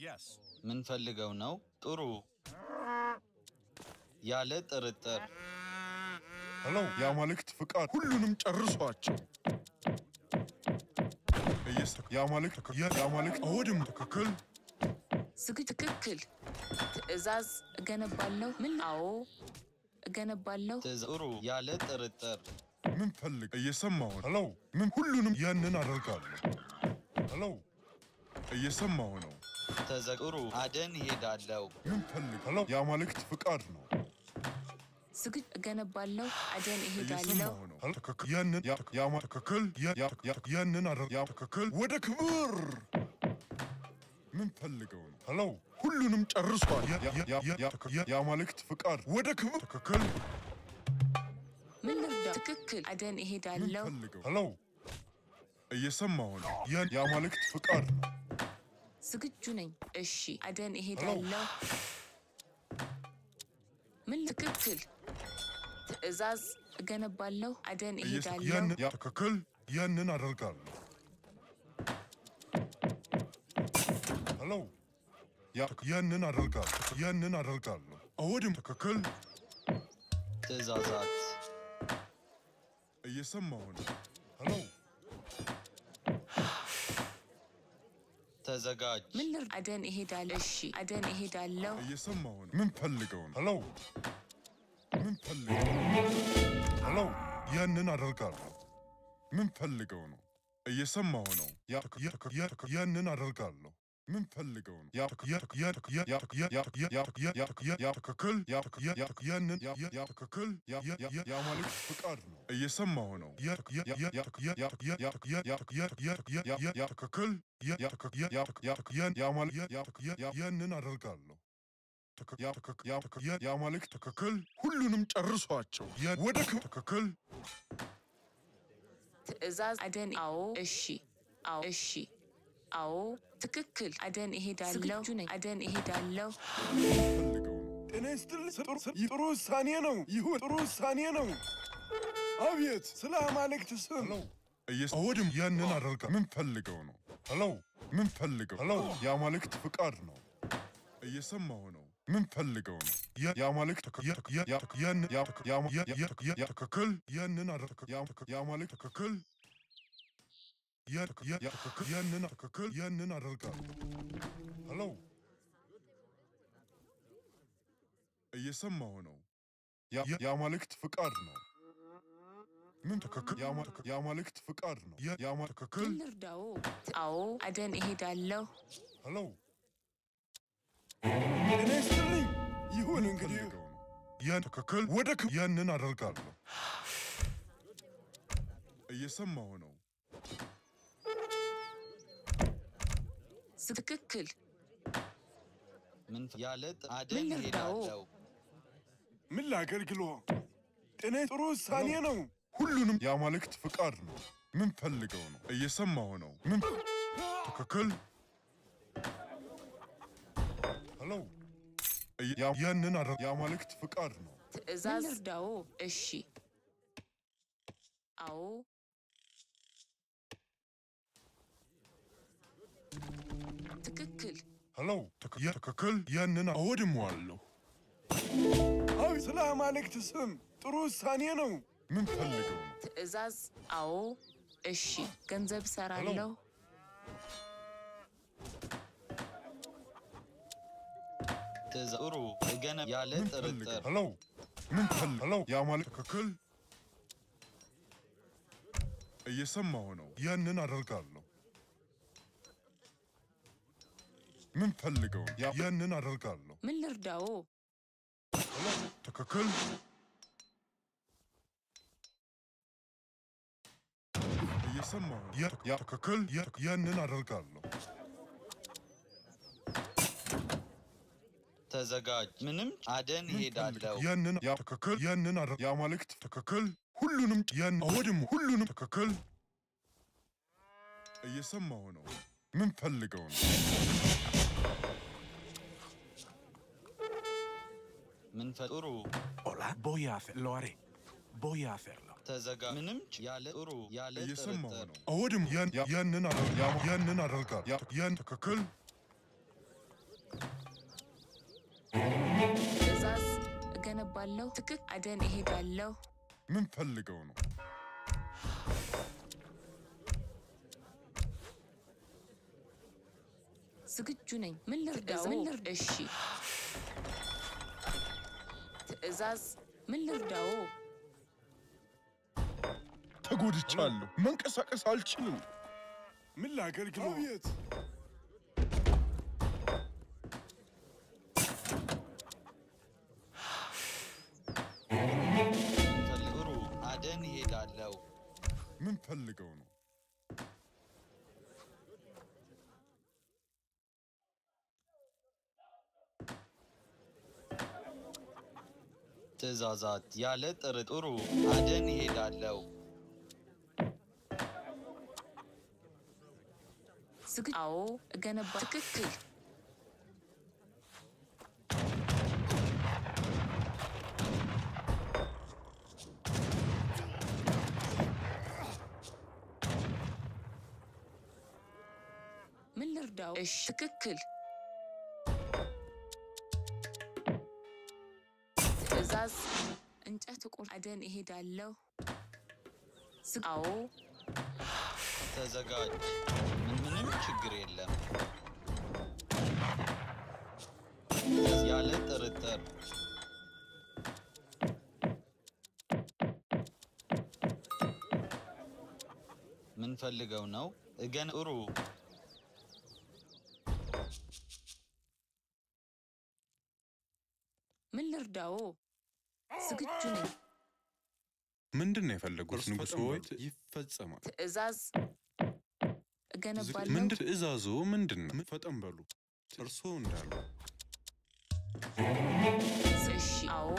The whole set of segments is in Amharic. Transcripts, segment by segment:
Yes. ምንፈልገው ነው? ጥሩ። ያለ ጥርጥር ሄሎ የአማልክት ፍቃድ ሁሉንም ጨርሷቸው። እየስ የአማልክት የአማልክት አወድም ትክክል ዝግጁ ትክክል። ትዕዛዝ እገነባለሁ። ምን? አዎ እገነባለሁ። ትዕዛ- ጥሩ። ያለ ጥርጥር ምን ፈልግ እየሰማሁ ነው። ሄሎ ምን ሁሉንም ያንን አደርጋለሁ። ሄሎ እየሰማሁ ነው። ተዘ- ጥሩ። አደን ሄዳለው። ምን ፈልግ ሄሎ የአማልክት ፍቃድ ነው። ዝግጁ እገነባለሁ። አደን እሄዳለሁ። እየሰማሁ ነው። ሄሎ ትክክል ያንን ያ- ያማ ትክክል ያ- ያ- ያ- ያንን አደር ያ ትክክል ወደ ክብር ምን ፈልገው ነው? ሄሎ ሁሉንም ጨርሷል። ያ- ያ- ያ- ያ- ያ- ያ- የአማልክት ፍቃድ ወደ ክብር ትክክል ምን ልርዳ? ትክክል። አደን ምን እሄዳለሁ። ፈልገው? ሄሎ እየሰማሁ ነው። ያን የአማልክት ፍቃድ ነው። ዝግጁ ነኝ። እሺ አደን እሄዳለሁ። ምን? ትክክል። ትዕዛዝ እገነባለሁ። አደን እየሰ- እሄዳለሁ። ያንን ያ ትክክል ያንን አደርጋለሁ። ሄሎ ያ ያንን አደርጋለሁ። ያንን አደርጋለሁ። አወድም ትክክል ትዕዛዛት እየሰማሁ ነው። ሄሎ ተዘጋጅ። ምን ልርዳ? አደን እሄዳለሁ። እሺ አደን እሄዳለሁ። እየሰማሁ ነው። ምን ፈልገው ነው? ሄሎ ምን ፈልገው ነው? ሄሎ ያንን አደርጋለሁ። ምን ፈልገው ነው? እየሰማሁ ነው። ያ ያ- ያ- ያንን አደርጋለሁ። ምን ፈልገው ነው? ያ ያ- ያ- ያ- ያ- ያ- ያ- ያ- ያ- ያ- ያ- ያ ትክክል ያ- ያ- ያ- ያንን ያ- ያ- ያ ትክክል ያ- ያ- ያ- ያ- የአማልክት ፍቃድ ነው። እየሰማሁ ነው። ያ- ያ- ያ- ያ- ያ- ያ- ያ- ያ- ያ- ያ- ያ- ያ- ያ- ያ- ያ ትክክል ያ- ያ- ያ- ያ- ያ- ያን የአማል- ያ- ያ- ያ- ያ- ያንን አደርጋለሁ። ትክ- ያ- ትክ- ያ- ትክ- ያ- የአማልክት ትክክል ሁሉንም ጨርሷቸው። ያ- ወደ ክብር ትክክል ትዕዛዝ አደን አዎ እሺ አዎ እሺ አዎ ትክክል አደን እሄዳለሁ ዝግጁ ነኝ አደን እሄዳለሁ ፈልገው ነው። ጤና ይስጥልኝ። ጥሩ ጥሩ ውሳኔ ነው። ይሁን፣ ጥሩ ውሳኔ ነው። አቤት፣ ስለ አማልክት ስም ሄሎ እየስ አወድም ያንን አደርጋ ምን ፈልገው ነው? ሄሎ ምን ፈልገው? ሄሎ የአማልክት ፍቃድ ነው። እየሰማሁ ነው። ምን ፈልገው ነው? ያ- የአማልክት ትክ- ያ- ያ- ያ- ትክ- ያን- ያ- ትክ- ያ- ያ- ያ- ትክ- ያ- ትክክል ያንን አደር- ያ- ትክ- የአማልክት ትክክል ያ- ትክ- ያ- ያ- ትክክል ያንን ትክክል ያንን አደርጋለሁ። ሄሎ እየሰማሁ ነው። ያ- ያ- የአማልክት ፍቃድ ነው። ምን ትክክል የአማ- ትክ- የአማልክት ፍቃድ ነው። ያ- የአማ ትክክል ምን ልርዳው አዎ አደን እሄዳለሁ ሄሎ ጤና ይስጥልኝ። ይሁን እንግዲህ ፈልገው ነው። ያን ትክክል ወደ ክብ ያንን አደርጋለሁ። እየሰማሁ ነው። ትክክል ምን ፍ- ያለ ጥ- አደን ምን ልርዳው? ሄዳለው። ምን ላገልግሎ? ጤና ጥሩ ውሳኔ ነው። ሁሉንም የአማልክት ፍቃድ ነው። ምን ፈልገው ነው? እየሰማሁ ነው። ምን ትክክል ሄሎ እየ- ያ- ያንን አደር የአማልክት ፍቃድ ነው። ትዕዛዝ ምን ልርዳው እሺ አዎ ትክክል ሄሎ ትክ- ያ- ትክክል ያንን አወድመዋለሁ። አብ ስለ አማልክት ስም ጥሩ ውሳኔ ነው። ምን ፈልገው ነው? ትዕዛዝ አዎ እሺ ገንዘብ ሰራለሁ ትዕዛ- ጥሩ እገነ ያለ ምን ፈልገው? ጥርጥር ሄሎ ምን ፈል ሄሎ የአማልክት ትክክል እየሰማሁ ነው። ያንን አደርጋለሁ። ምን ፈልገው ነው? ያ- ያንን አደርጋለሁ። ምን ልርዳው ሄሎ ትክክል እየሰማሁ ነው። ያ- ያ ትክክል ያ- ያንን አደርጋለሁ። ተዘጋጅ። ምንም አደን ምን ሄዳለው። ፈልገው? ያንን ያ ትክክል ያንን አደር የአማልክት ትክክል ሁሉንም ያን አወድሙ ሁሉንም ትክክል እየሰማሁ ነው። ምን ፈልገው ነው? ምን ፈ- ጥሩ Hola. Voy a hacer, lo haré. Voy a hacerlo. ተዘጋ ምንም ች- ያለ ጥሩ ያለ እየሰማሁ ጥርጥር ነው። አወድም ያን ያ- ያንን አደር ያ- ያንን አደርጋለሁ። ያ- ያን ትክክል እገነባለሁ። ትክክ አደን እሄዳለሁ። ምን ፈልገው ነው? ዝግጁ ነኝ። ምን ልርዳው? ምን ልርዳ? እሺ። ትዕዛዝ ምን ልርዳው? ተጎድቻለሁ። መንቀሳቀስ አልችልም። ምን ላገልግሎ? አቤት ጥሩ አደን ይሄዳለው። ምን ፈልገው ነው? ትእዛዛት ያለ ጥርጥሩ አደን ይሄዳለው። ዝግጁ አዎ፣ እገነባ ትክክል ምን ልርዳው? እሺ፣ ትክክል ትዕዛዝ እንጨት ቁር አደን እሄዳለሁ። ዝግ አዎ፣ ተዘጋጅ። ምን ምንም ችግር የለም። ያለ ጥርጥር ምን ፈልገው ነው? እገን ጥሩ ምን ልርዳው? ዝግጁ ነኝ። ምንድን ነው የፈለጉት? እርስ ንጉሥ ፈጠን ሆይ በሉ። ይፈጸማል። ትዕዛዝ እገነባለሁ። ምንድን ትእዛዞ ምንድን ነው? ፈጠን በሉ። እርስዎ እንዳሉ እሺ፣ አዎ፣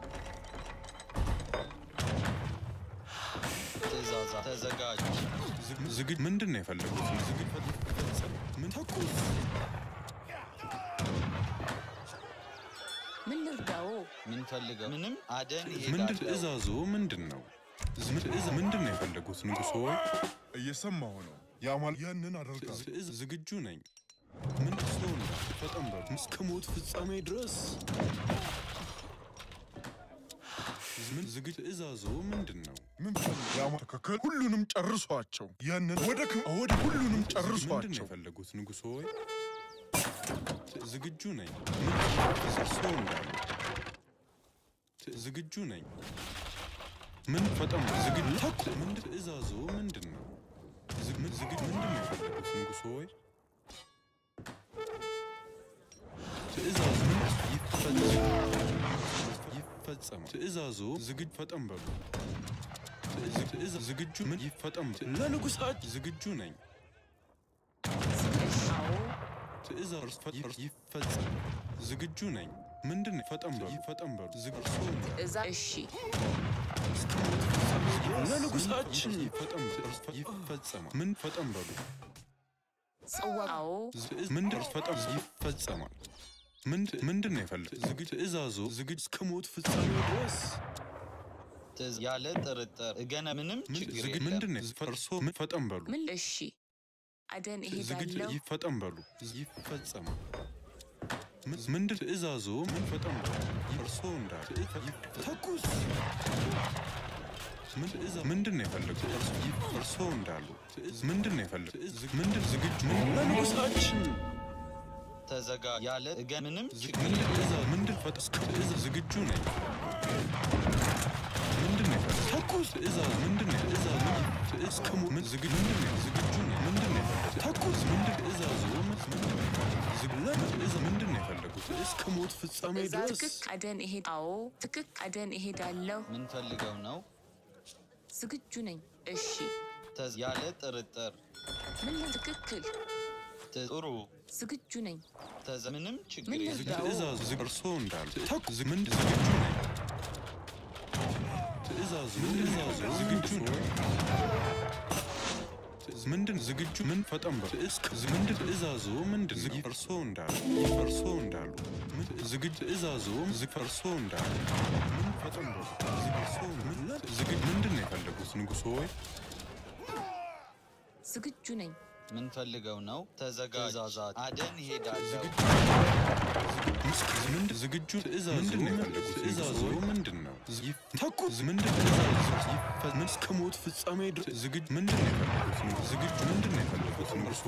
ትእዛዛት ተዘጋጅ። ዝግጅ ምንድን ነው የፈለጉት? ዝግጅ ፈጸም። ምን ተኩስ ምን ልርዳው? ምን ፈልገው? ምንም አደን ምንድን ይሄዳለው። ትእዛዞ ምንድን ነው? ትእዛ ምንድን ነው የፈለጉት? ንጉሥ ሆይ እየሰማሁ ነው። ያማል ያንን አደርጋለሁ። ትእዛ ዝግጁ ነኝ። ምን እርስዎ እንዳሉ ፈጠን በሉ። እስከ ሞት ፍጻሜ ድረስ ምን ዝግጅ ትእዛዞ ምንድን ነው? ምን ፈልገው? ያማል ትክክል። ሁሉንም ጨርሷቸው። ያንን ወደ ክ- ወደ ሁሉንም ምንድን ነው ጨርሷቸው። የፈለጉት? ንጉሥ ሆይ ዝግጁ ነኝ። ምን እርስዎ እንዳሉ ዝግጁ ነኝ። ምን ፈጠን በሉ። ዝግጁ ተኩ ምንድን ትእዛዞ ምንድን ነው? ዝግ- ምን ዝግጁ ምንድን ነው የፈለጉት? ንጉሥ ሆይ ትእዛዝ ምን ይፈጸም ይፈጸም ትእዛዞ ዝግጁ ፈጠን በሉ። ትእዝ- ትእዛ- ዝግጁ ምን ይፈጠም በሉ። ለንጉሳችን ዝግጁ ነኝ። እሺ፣ አዎ፣ ትእዛዝ ፈ- ይፈጸም ዝግጁ ነኝ። ምንድን ነው? ፈጠን በሉ ይፈጠን በሉ። ዝግ እርስዎ እንዳሉ ትዕዛዝ እሺ፣ ለንጉሳችን ይፈጠን በሉ። ይፈጸማል። ምን ፈጠን በሉ። ጽዋ አዎ፣ ትእዝ- ምንድን ፈጠን ይፈጸማል። ምንድ- ምንድን ነው የፈለግ ዝግጅ ትእዛዞ ዝግጅ እስከ ሞት ፍጻሜ ድረስ ትእዛ- ያለ ጥርጥር እገነ ምንም ምን- ችግር ዝግጅ የለም። ምንድን ነው እርስዎ ምን ፈጠን በሉ ምን እሺ፣ አደን ዝግጅ እሄዳለሁ። ይፈጠን በሉ ይፈጸማል። ምን- ምንድን ትእዛዞ ምን ፈጠን በሉ እርስዎ እንዳሉ ተኩስ ምን ትእዛ ምንድን ነው የፈለጉት? እርስ- እርስዎ እንዳሉ ትእዝ- ምንድን ነው የፈለጉት? ዝግ- ምንድን ዝግጁ ምን- ለንጉሳችን ተዘጋጅ። ያለ እገነ ምንም ዝግ- ችግር ምንድን የለም። ትእዛ- ምንድን ፈጠ- እስከ ትእዛ ዝግጁ ነኝ። ምንድን ነው የፈለጉት? ተኩስ ትእዛዝ ምንድን ነው ትእዛዝ ምን ትእዝ- እስከ ሞ- ምን ዝግ- ምንድን ነው ዝግጁ ነኝ። ምንድን ነው የፈለጉት? ተኩስ ምንድን ትእዛዙ ምን- ምንድን ነው? ዝግ- ለምን ትእዛ ምንድን ነው የፈለጉት? እስከ ሞት ፍጻሜ ትዕዛዝ ድረስ ትክክ አደን እሄድ አዎ፣ ትክክ አደን እሄዳለሁ። ምን ፈልገው ነው? ዝግጁ ነኝ። እሺ፣ ተዝ- ያለ ጥርጥር ምን ል- ትክክል ት- ጥሩ ዝግጁ ነኝ። ተዘ- ምንም ችግር ምን የለም። ዝግ- ልርዳው? ትእዛዙ ዝግ- እርስዎ እንዳሉ ተኩስ ዝግ- ምንድን ዝግጁ ነኝ። ትእዛዙ ትእዛዙ ዝግጁ ነኝ። ትእዝ- ምንድን ዝግጁ ምን ፈጠን በሉ እስከ ዝ- ምንድን ትእዛዙ ምንድን ነው? እርስዎ እንዳሉ እርስዎ እንዳሉ ምን- ዝግጁ ትእዛዙ ዝግ እርስዎ እንዳሉ ምን ፈጠን በሉ ዝግ እርስዎ ምን ዝግጁ ምንድን ነው የፈለጉት? ንጉሥ ሆይ ዝግጁ ነኝ። ምን ፈልገው ነው? ተዘጋጅ። ትእዛዛት አደን ይሄዳለሁ። ዝግጁ ምስክ ምንድን ዝግጁ ትእዛዙ ምንድን ነው የፈለጉት? ትእዛዙ ምንድን ነው? ዝ- ተኩስ ምንድን ትእዛዙ ይፈ- ምን እስከ ሞት ፍጻሜ ድረስ ዝግጁ ምንድን ነው የፈለጉት? ዝግጁ ምንድን ነው የፈለጉት? እርሶ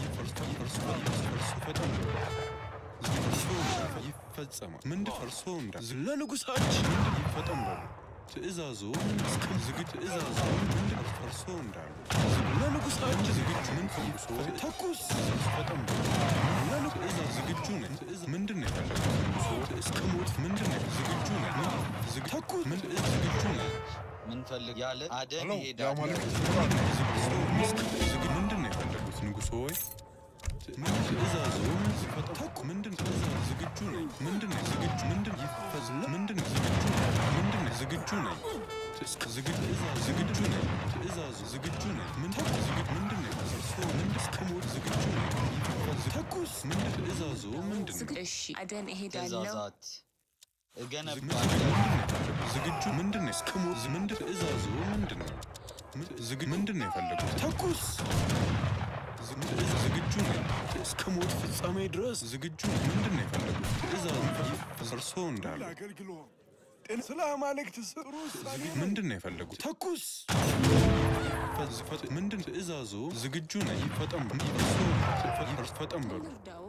ፈጠን እርሶ ይፈጸማል። ምንድን እርሶ እንዳ ለንጉሳችን ምንድን ይፈጠን በሉ ትእዛዙ እስከ ዝግጁ ትእዛዙ ምንድን እርሶ እንዳሉ ለንጉሳችን ዝግጁ ምን ፈልሶ ተኩስ ፈጠን በሉ ለንጉ ትእዛዝ ዝግጁ ነኝ ትእዛዝ ምንድን ነው የፈለጉት ንጉሶ እስከ ሞት ምንድን ነው ዝግጁ ነኝ ዝግ ተኩስ ምን ዝግጁ ነኝ ምንፈልግ ያለ አደን ሄሎ ይሄዳል። የአማልክት ፍቃድ ዝግጁ ዝግ ምንድን ነው የፈለጉት ንጉሶ ወይ ምን ትእዛዙ ምን ሲፈጠን ተኩ ምንድን ትእዛዝ ዝግጁ ነኝ ምንድን ነው ዝግጁ ምንድን ይፈዝ ምንድን ነው ዝግጁ ነኝ ምንድን ነው ዝግጁ ነኝ እስከ ዝግጁ ትእዛዝ ዝግጁ ነኝ ትእዛዙ ዝግጁ ነኝ ምን ተኩ ዝግጁ ምንድን ነው እርሶ ምንድን እስከ ሞት ዝግጁ ነኝ ይፈዝ ተኩስ ምንድን ትእዛዙ ምንድን ነው እሺ አደን እሄዳለሁ። ትእዛዛት እገነባለሁ። ዝግጁ ምንድን ነው እስከ ሞት ምንድን ትእዛዙ ምንድን ነው ምን- ዝግ ምንድን ነው የፈለጉት ተኩስ ዝግ- ትእዛዝ ዝግጁ ነኝ እስከ ሞት ፍጻሜ ድረስ ዝግጁ ነኝ ምንድን ነው የፈለጉት ትእዛዝ እርሶ እንዳሉ ላገልግሎ ጤና ስለ አማልክት ጥሩ ውሳኔ ነው። ምንድን ነው የፈለጉት ተኩስ ፈዝ- ፈ- ምንድን ትእዛዙ ዝግጁ ነኝ ፈጠን በ- እርሶ ፈ- ፈጠን በሉ እርዳው።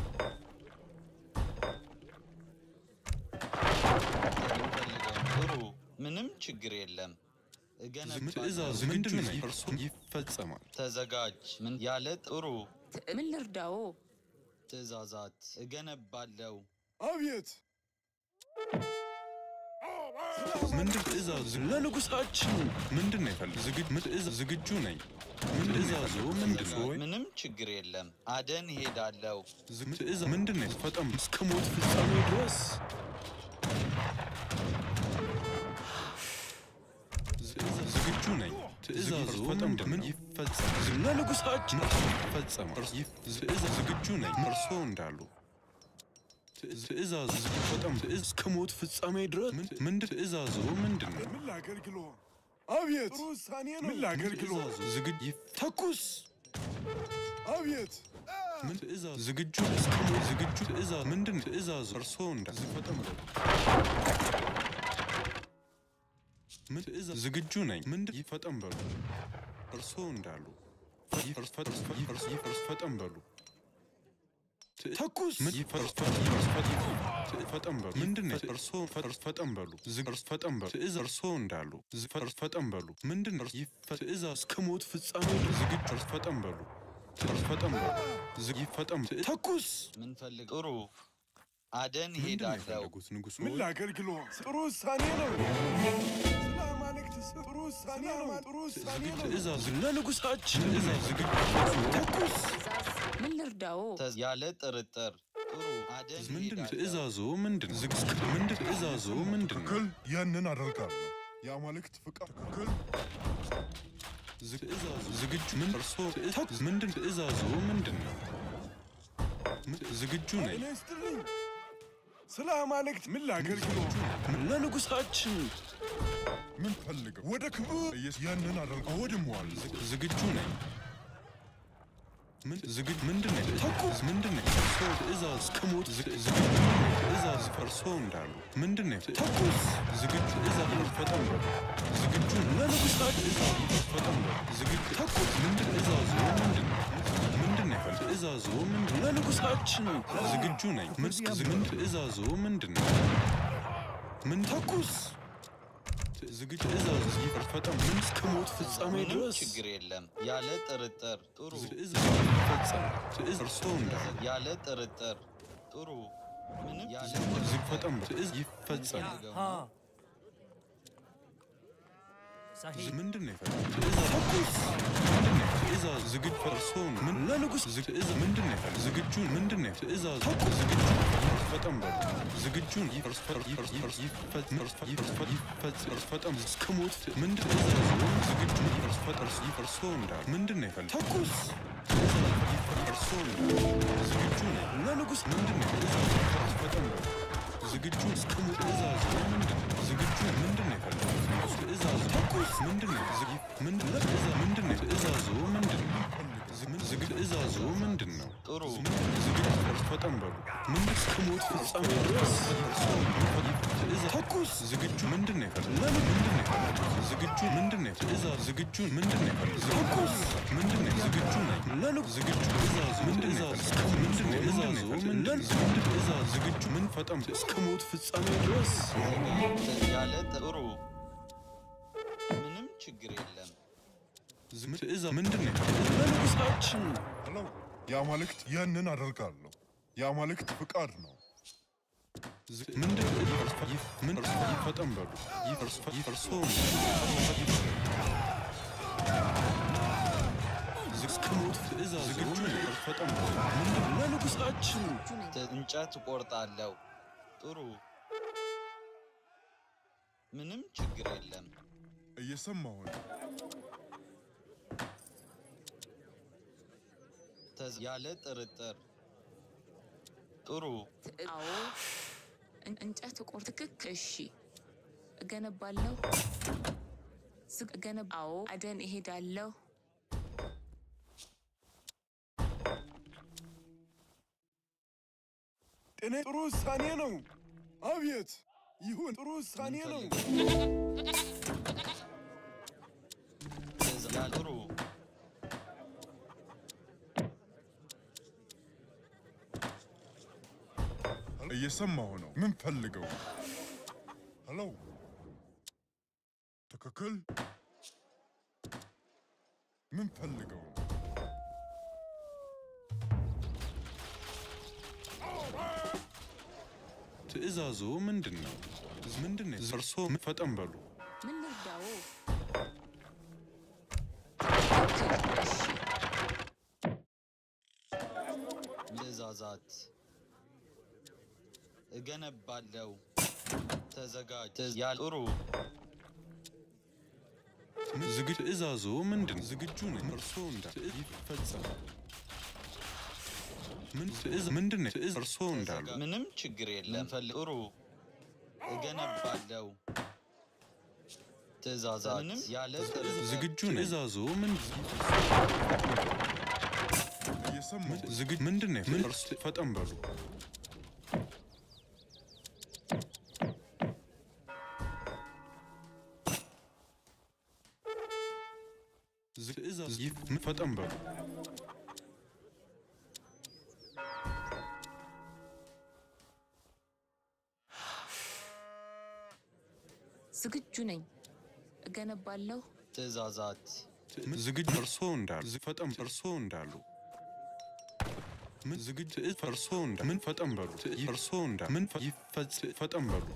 የምፈልገው ጥሩ ምንም ችግር የለም። ትእዛዝ እገነባለሁ። ምንድን ነው እርሶ ይፈጸማል ተዘጋጅ። ምን ያለ ጥሩ ት- ምን ልርዳው? ትእዛዛት እገነባለሁ። አቤት ምንድን ትእዛዝ ለንጉሳችን ምንድን ነው የፈለጉት ዝግጁ ምን ትእዛዝ ዝግጁ ነኝ ምን ትእዛዙ ምንድን ነው ወይ ምንም ችግር የለም። አደን ይሄዳለሁ። ዝም ትእዛዝ ምንድን ነው ፈጠን እስከ ሞት ፍጻሜ ድረስ ትእዛዝ ዝግጁ ነኝ ትእዛዙ ምንድን ምን ይፈጸም ዝም ለንጉሳችን ይፈጸም ትእዛዝ ዝግጁ ነኝ እርሶ እንዳሉ ትእዛዝ ፈጠን ትእዛዝ እስከ ሞት ፍጻሜ ድረስ ምንድን ትእዛዙ ምንድን ነው ምን ላገልግሎ አቤት ጥሩ ውሳኔ ነው። ምን ላገልግሎ ትእዛዙ ዝግጁ ተኩስ አቤት ምን ትእዛዝ ዝግጁ እስከ ሞት ዝግጁ ትእዛዝ ምንድን ትእዛዙ እርሶ እንዳ ዝፈጠን በሉ ምን ትእዛዝ ዝግጁ ነኝ ምንድን ይፈጠን በሉ እርሶ እንዳሉ ይፈርስ ፈርስ ይፈርስ ይፈርስ ፈጠን በሉ ት- ተኩስ ምን ይፈርስ ፈርስ ይፈርስ ፈጥ- ፈጠን በሉ ምንድን ነው እርሶ ፈርስ ፈጠን በሉ ዝግ እርስ ፈጠን በሉ ትእዛዝ እርሶ እንዳሉ ዝ- ፈርስ ፈጠን በሉ ምንድን ነው ይፈ- ትእዛዝ እስከ ሞት ፍጻሜ ድረስ ዝግጁ እርስ ፈጠን በሉ እርስ ፈጠን በሉ ዝግ ይፈጠን ት- ተኩስ ምንፈልግ ጥሩ አደን ምንድን ነው ይሄዳለሁ። የፈለጉት ንጉሱ ምን ላገልግሎ ጥሩ ውሳኔ ነው። ስለ አማልክት ጥሩ ውሳኔ ነው። ጥሩ ውሳኔ ነው። ትእዛዝ ለንጉሳችን ትእዛዝ ዝግጁ ተኩስ ምን ልርዳው? ተዝ- ያለ ጥርጥር ጥሩ አደን ምንድን ይሄዳለሁ። ትእዛዙ ምንድን ዝግ ምንድን ትእዛዙ ምንድን ነው ትክክል ያንን አደርጋለሁ የአማልክት ፍቃድ ትክክል ዝግ- ትእዛዙ ዝግጁ ምን እርሶ ተኩስ ምንድን ትእዛዙ ምንድን ነው ምን- ዝግጁ ነኝ ጤና ይስጥልኝ። ስለ አማልክት ምን ላገልግሎ ለንጉሳችን ምን ፈልገው ወደ ክብር ኢየሱስ ያንን አደርጋ ወድሟል ዝግ- ዝግጁ ነኝ ምን ዝግጁ ምንድን ነው ተኩስ ምንድን ነው እርሶ ትእዛዝ ከሞት ዝግ- ዝግጁ ነኝ። ትእዛዝ እርሶ እንዳሉ ምንድን ነው ተኩስ ዝግጁ ትእዛዝ ፈጠን በሉ ዝግጁ ለንጉሳችን ትእዛዝ ፈጠን በሉ ዝግጁ ተኩስ ምንድን ትእዛዙ ምንድን ነው ምንድን ነው የፈለጉት? ትእዛዙ ምንድን ለንጉሳችን ዝግጁ ነኝ ምን ምን ትእዛዙ ምንድን ነው ምን ተኩስ ዝግጁ ትእዛዝ ፈጠን ምን እስከ ሞት ፍጻሜ ምንም ድረስ ችግር የለም። ያለ ጥርጥር ጥሩ ትእዛዝ ይፈጸም ትእዛዝ እርሶ እንዳሉ ያለ ጥርጥር ጥሩ ምንም ያለ ዝግ ፈጠን ትእዛዝ ይፈጸም ጥርጥር صحيح ምንድን ነው የፈለጉት? ትእዛዝ ተኩስ ምንድን ነው ትእዛዝ ዝግጁ እርሶ ምን ለንጉስ ዝግ- ትእዛዝ ምንድን ነው የፈለጉት? ዝግጁ ምንድን ነው ትእዛዝ ተኩስ ዝግጁ ፈጠን በሉ ዝግጁን ይፈርስ ፈር- ይፈርስ ይፈርስ ይፈጽ ይፈርስ ፈ- ይፈርስ ፈ- ይፈጽ ይፈርስ ፈጠን እስከ ሞት ምንድን ትእዛዙ ዝግጁ ይፈርስ ፈጠርስ ይፈርሶ እንዳሉ ምንድን ነው የፈለጉት? ተኩስ ትእዛዝ ይፈርሶ እንዳሉ ዝግጁ ነኝ ለንጉስ ምንድን ነው ትእዛዝ ይፈርስ ፈጠን በሉ ዝግጁ እስከ ሞት ትእዛዙ ምንድን ነው ዝግጁ ምንድን ነው የፈለጉት? ትእዛዙ ተኩስ ምንድን ነው? ዝግ- ምንድን ነው? ትእዛ- ምንድን ነው? ትእዛዙ ምንድን ነው? ዝግ- ዝግ- ትእዛዙ ምንድን ነው? ጥሩ ዝግጅት ፈርስ ፈጠን በሉ። ምን እስከ ሞት ፍጻሜ ድረስ ትእዛዝ ተኩስ ዝግጁ ምንድን ነው የፈለጉት? ለምን ምንድን ነው የፈለጉት? ዝግጁ ምንድን ነው ትእዛዝ ዝግጁ ምንድን ነው የፈለጉት? ተኩስ ምንድን ነው ዝግጁ ነኝ ለሉ ዝግጁ ትእዛዝ ምንድን ነው የፈለጉት? ምንድን ነው ትእዛዙ ምንድን ምንድን ትእዛዝ ዝግጁ ምን ፈጠን እስከ ሞት ፍጻሜ ድረስ ያለ ጥሩ ምንም ችግር የለም። ዝም- ትእዛዝ ምንድን ነው የፈለጉት? ለንጉሳችን ሄሎ የአማልክት ያንን አደርጋለሁ። የአማልክት ፍቃድ ነው። ዝ- ምንድን ነው ይፈርስ- ይፍ- ምን ይፈርስ- ይፈጠን በሉ ይፈርስ- ይፈርሶ እስከ ሞት ትእዛዝ ዝግጁ ነኝ ፈጠን በሉ ምንድን ነው ለንጉሳችን ዝግጁ ነኝ። ት- እንጨት እቆርጣለሁ። ጥሩ ምንም ችግር የለም። እየሰማሁ ነው። ተዝ- ያለ ጥርጥር ጥሩ ትእ- አዎ እን- እንጨት ቆር ትክክል። እሺ እገነባለሁ። ዝግ እገነብ አዎ አደን እሄዳለሁ። ጤና ጥሩ ውሳኔ ነው። አቤት ይሁን፣ ጥሩ ውሳኔ ነው። ትእዛ- ያለ ጥሩ እየሰማሁ ነው። ምን ፈልገው? ሄሎ ትክክል። ምን ፈልገው? ትእዛዙ ምንድን ነው? ምንድን ነው? እርሶ ፈጠን በሉ። ምን ልርዳዎ? ትክክል። እሺ ትእዛዛት እገነባለሁ። ተዘጋጅ። ትእዝ- ያለ ጥሩ ዝግ ትእዛዙ ምንድን ዝግጁ ነኝ። እርሶ እንዳ ትእዝ ይፈጸማል። ምን ትእዝ ምንድን ነው? ትእዝ እርሶ እንዳሉ ተዘጋ- ምንም ችግር የለም። ፈል- ጥሩ እገነባለሁ። ትእዛዛት ምንም ያለ ጥርጥር ዝግጁ ነኝ። ትእዛዙ ምን እየሰማሁ ነው። ዝግ ምንድን ነው? ምን እርሶ ፈጠን በሉ። ዝግ ትእዛዝ ይፍ ፈጠን በሉ። ዝግጁ ነኝ። እገነባለሁ። ትእዛዛት ዝግጅ እርሶ እንዳሉ ዝግ ፈጠን እርሶ እንዳሉ ምን ዝግጅ ትእዝ እርሶ እንዳ ምን ፈጠን በሉ ትእዝ እርሶ እንዳ ምን ፈ- ይፈጽ ፈጠን በሉ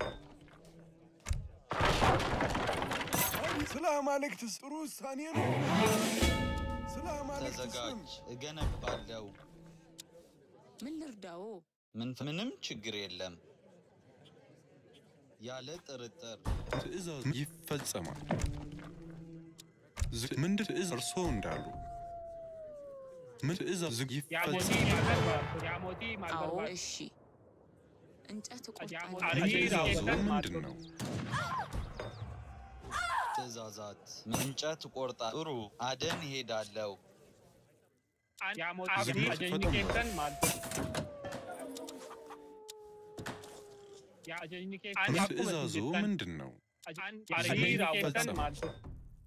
አቤት ስለ አማልክትስ ጥሩ ውሳኔ ነው። ስለ አማልክት ስም ተዘጋጅ። እገነባለሁ። ምን ልርዳዎ? ምን ምንም ችግር የለም። ያለ ጥርጥር ትእዛዝ ይፈጸማል። ዝግ ምንድን ትእዝ እርሶ እንዳሉ ምን ትእዛዝ ዝግ Yaamotii ይፈጸማል። maal barbaadu? Yaamotii maal አዎ barbaadu? እሺ እንጨት ያሞ- እቆርጣለሁ። ትእዛዙ አሪፍ ምንድን ነው? ትእዛዛት እንጨት ቆርጣ ጥሩ አደን እሄዳለሁ። Yaamotii Ziggy, ajajni fudhatamu. keessan maal ta'u? Yaa ajajni keessan ምን akkuma isin ትእዛዙ jettan, ምንድን ነው? aj- ajajni keessan ይፈጸማል። maal ta'u?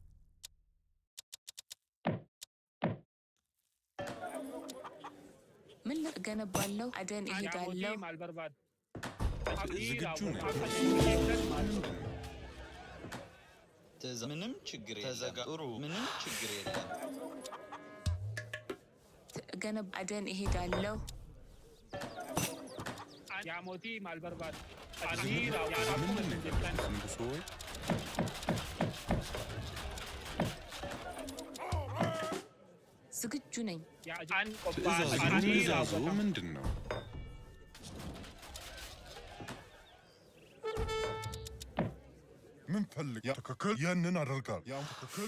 ምን ል- እገነባለሁ። አደን እሄዳለሁ። Yaamotii maal barbaadu? ዝግጁ ነኝ። Ajajni keessan maal ta'u? ትእዛ ምንም ችግር የለም። ተዘጋ ጥሩ ምንም ችግር የለም። ት- እገነብ አደን እሄዳለሁ። Yaamotii maal barbaadu? Ajajni raawwatu akkuma ምንድን ነው isin jettan. የፈለጉት ንጉሶ ወይ? ዝግጁ ነኝ። Yaa ajajni ትእዛዙ qophaa'an ajajni ትእዛዙ raawwatamu. ምንድን ነው? ምን ፈልግ? ያ ትክክል። ያንን አደርጋለሁ። ያ ትክክል።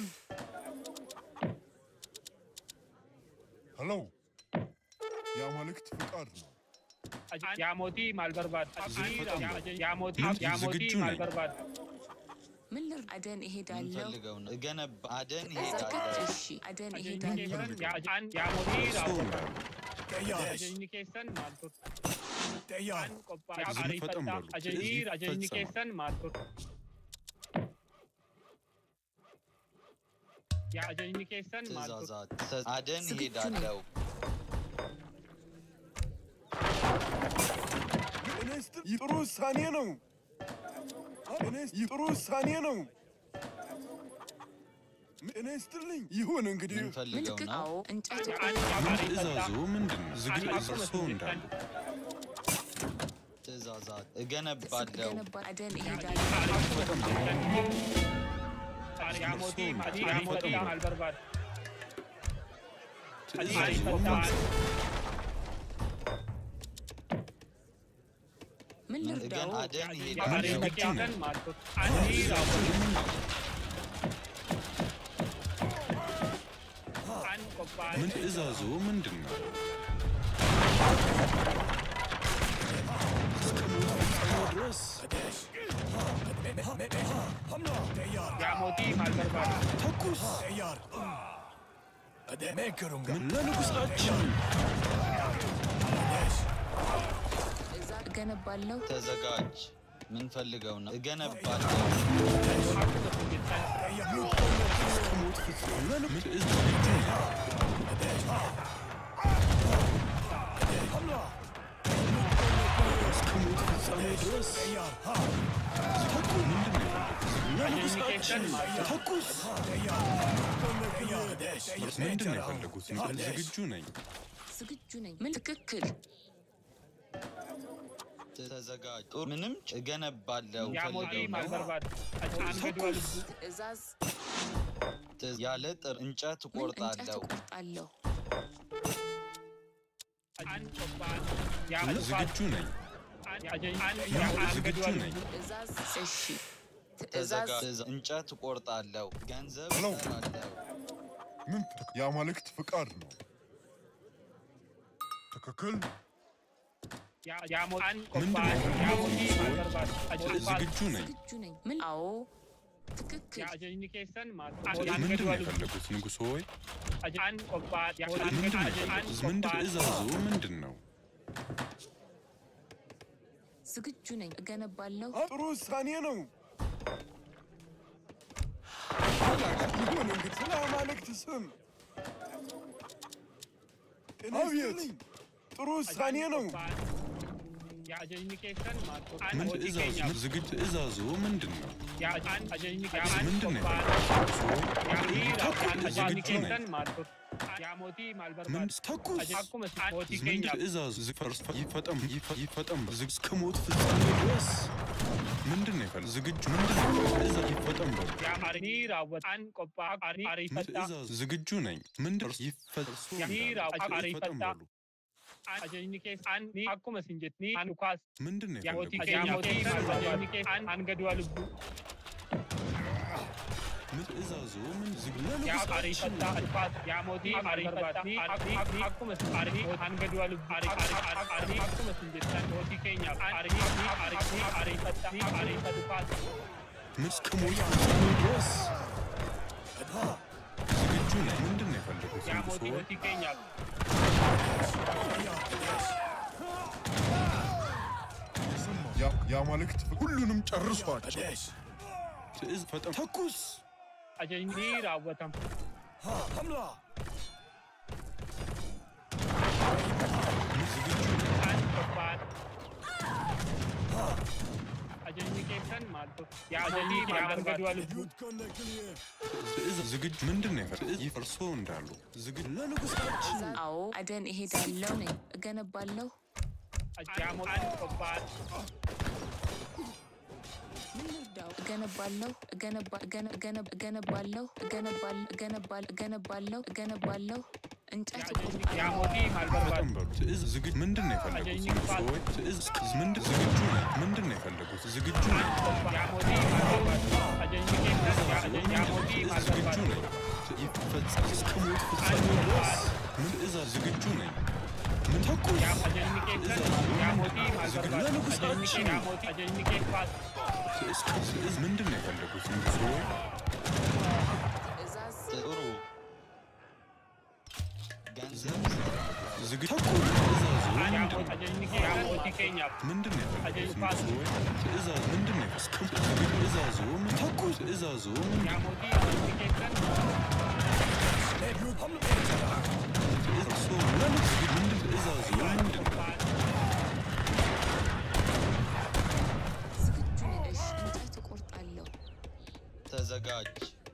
ሄሎ የአማልክት ፍቃድ ነው። Yaamotii maal barbaadu? Ziggy, Yaamotii ምን- yaamotii ዝግጁ maal ነኝ። barbaadu? ምን ልርዳ? አደን እሄዳለሁ። የምንፈልገው ነው። እገነባ አደን ትክክል። ይሄዳለሁ። እሺ አደን Ajajni እሄዳለሁ። keessan yaa an yaa mootii እርሶ raawwatan. እንዳሉ Tayyaar. Ajajni keessan maal ture? Tayyaar. An qophaa'e Ajajni ariifadhaa. fadhan Ajajni balu. ajajni Fadhan. keessan maal ture? Yaa ajajni keessan maal ture? ትእዛዛት ትእዛዝ- አደን ዝግጁ ነኝ። ይሄዳለሁ። እኔ ስትል ይህ ጥሩ ውሳኔ ነው። እኔ ይህ ጥሩ ውሳኔ ነው። እኔ ስትልኝ ይሁን እንግዲህ የምንፈልገው ምልክት ነው። አዎ እንጨት An yaa ምን ariifadhaa. ትእዛዞ ምንድን ነው? ዝግ An akkuma እርሶ isin እንዳሉ jettan. ትእዛዛት እገነባለሁ። ገነባ አደን Yaa እሄዳለሁ። akkuma isin jettan. Yaa mootii maal ariifadhaa maal barbaada? ትእዛዞ ariifadhaa. ምን እገን ልርዳው? አደን Yaa ይሄዳለሁ። ariifadhaa keessan maal ture? Ani raawwatan. An qophaa'e. ምን ትእዛዞ ምንድን ነው? Yaa mootii maal barbaada? ተያር እኔ ከሩንጋ ምን ለንጉሳችን እዛ እገነባለሁ። ተዘጋጅ። ምንፈልገው ነው። እገነባለሁ። Akkuma isin jettan. ምን ትእዛዞ እስከ ሞት ፍጻሜ ድረስ ተኩ ምንድን ነው የፈለጉት? ለንጉሳችን ተኩስ ምንድን ነው የፈለጉት? ዝግጁ ነኝ። ዝግጁ ነኝ። ምን ትክክል? ተዘጋጅ። ጥሩ ምንም እገነባለሁ። Yaa mootii ፈልገው maal ነው። barbaada? An gadi wal ትእዛዝ ትእዛዝ- ያለ ጥር እንጨት ምን እንጨት እቆርጣለሁ። እቆርጣለሁ። An qophaa'e. Yaa ulfaatu. ዝግጁ ነኝ። An ajajni. An yaa an gadi ዝግጁ wal ነኝ። ትእዛዝ እሺ። ትእዛዝ ተዘጋጅ። ትእዛዝ- እንጨት እቆርጣለሁ። ገንዘብ ሄሎ። እሰራለሁ። ምን ት- የአማልክት ፍቃድ ነው። ትክክል። yaa yaa mootii. An qophaa'e. Yaa mootii maal barbaada? Ajajni ዝግጁ ነኝ። ዝግጁ ነኝ። ምን አዎ ትክክል። yaa ajajni keessan maal? An ምንድን gadi ነው wal የፈለጉት ንጉሥ ሆይ? An qophaa'e. Yaa an ምንድን ነው gadi an የፈለጉት? ምንድን qophaa'e. ትእዛዞ ምንድን ነው? ዝግጁ ነኝ። እገነባለሁ። ጥሩ ውሳኔ ነው። ይሁን እንግዲህ ስለ አማልክት ስም አቤት ጥሩ ውሳኔ ነው። yaa ajajni keessan maal? An ምን mootii ትእዛዞ keenyaaf. ዝግጁ ትእዛዞ ምንድን ነው? yaa an ajajni yaa an ምንድን ነው qophaa'e. የፈለጉት? yaa hiriira an ajajni ዝግጁ ነኝ። keessan maal ture? yaa mootii maal ምን barbaada? ተኩስ Aj- akkuma isin mootii ምን keenyaaf. ትእዛዝ ዝግ- ፈርስ- ይፈጠም ይፈ- ይፈጠም ዝግ እስከ ሞት ፍጻሜ ድረስ ምንድን ነው የፈለጉት? ዝግጁ ምንድን ነው ትእዛዝ ይፈጠም በሉ። yaa arii raawwata. An qophaa'e. Arii ምን ariifadhaa. ትእዛዝ ዝግጁ ነኝ። ምንድን ነው ይፈ- yaa hiriira ይፈጠም ariifadhaa. በሉ። An ajajni keessan an ni akkuma isin jettan an dhukaas. ምንድን ነው yaa mootii የፈለጉት? yaa mootii maal ajajni keessan an gadi wal lubbuu. ምን ትእዛዞ ምን ዝግ yaa ለንጉሳችን ariifadhaa dhukaas. yaa mootii ariifadhaa. Ni arii arii akkuma isin arii an gadi wal lubbuu. Arii arii arii akkuma isin jettan mootii keenyaaf. Arii ni arii ni ariifadhaa. Ni ariifadhaa dhukaas. ምን እስከ ሞት ፍጻሜ ድረስ ዝግጁ ነኝ። ምንድን ነው የፈለጉት? yaa ንጉሥ mootii ሆይ? mootii keenyaaf. ያ- የአማልክት ፍቃድ ሁሉንም ጨርሷቸው። ትእዝ ፈጠም ተኩስ ajajni ni raawwatama. An qophaa'e. Ajajni keessan maal ture? Yaa ajajni maal barbaada? ትእዝ ዝግጁ ምንድን ነው የፈለጉት? ትእዝ ይፈርሶ እንዳሉ ዝግጁ ለንጉሳችን አዎ አደን እሄዳለሁ ነኝ። እገነባለሁ። Yaa mootii an qophaa'e. ምን ልርዳው? እገነባለሁ። እገነባ- እገነ- እገነ- እገነባለሁ። እገነባል- እገነባል- እገነባለሁ። እገነባለሁ። እንጨት Yaa እቆርጣለሁ። mootii maal barbaada? ፈጠን በሉ። ትእዝ ዝግጁ ምንድን ነው የፈለጉት? አጀኝ ንጉሥ ፋት- ሆይ ትእዝ ምንድን ዝግጁ ነኝ። ምንድን ነው የፈለጉት? ዝግጁ ነኝ። Yaa mootii maal barbaada? Ajajni keessan yaa ajajni yaa mootii ትእዝ maal ዝግጁ barbaada? ነኝ። ይፈጸም እስከ ሞት ፍጻሜ ድረስ ምን ትእዛዝ ዝግጁ ነኝ። ምን ተኩስ Yaa ajajni keessan yaa mootii maal ዝግጁ barbaada? Ajajni ለንጉሳችን yaa mootii ajajni keessan እስከ ትእዝ ምንድን ነው የፈለጉት ንጉሶ? ትእዛዝ ጥሩ ገንዘብ ዝግጅ ተኩል ትእዛዙ yaa ምንድን mootii ነው? ajajni kee yaa mootii keenyaaf ምንድን ነው የፈለጉት አጀንፋት። ንጉሶ? ትእዛዝ ምንድን ነው እስከ ዝግጅ ትእዛዙ ምን ተኩል ትእዛዙ ምንድን yaa ነው? mootii amantii keessan እርሶ ምን ዝግጅ ምንድን ትእዛዙ ምንድን ነው? ዝግጁ ነሽ? እንጨት እቆርጣለሁ። ተዘጋጅ።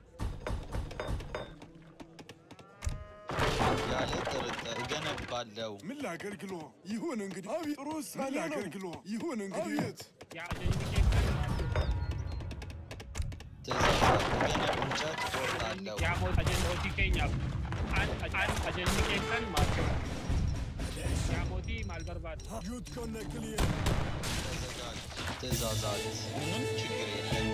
ያለ ጥርጥር እገነባለሁ። ምን ላገልግሎ? ይሁን እንግዲህ። አቤት ጥሩ ውሳኔ ነው። ላገልግሎ? ይሁን እንግዲህ። አቤት yaa ajajni keessan ትእዛዝ እገነብ እንጨት እቆርጣለሁ። yaa mootii ajajni mootii keenyaaf an an ajajni keessan maal yaa mootii maal barbaada ዩት ኮነ ክሊየ ተዘጋጅ። ትእዛዛት ምንም ችግር የለም።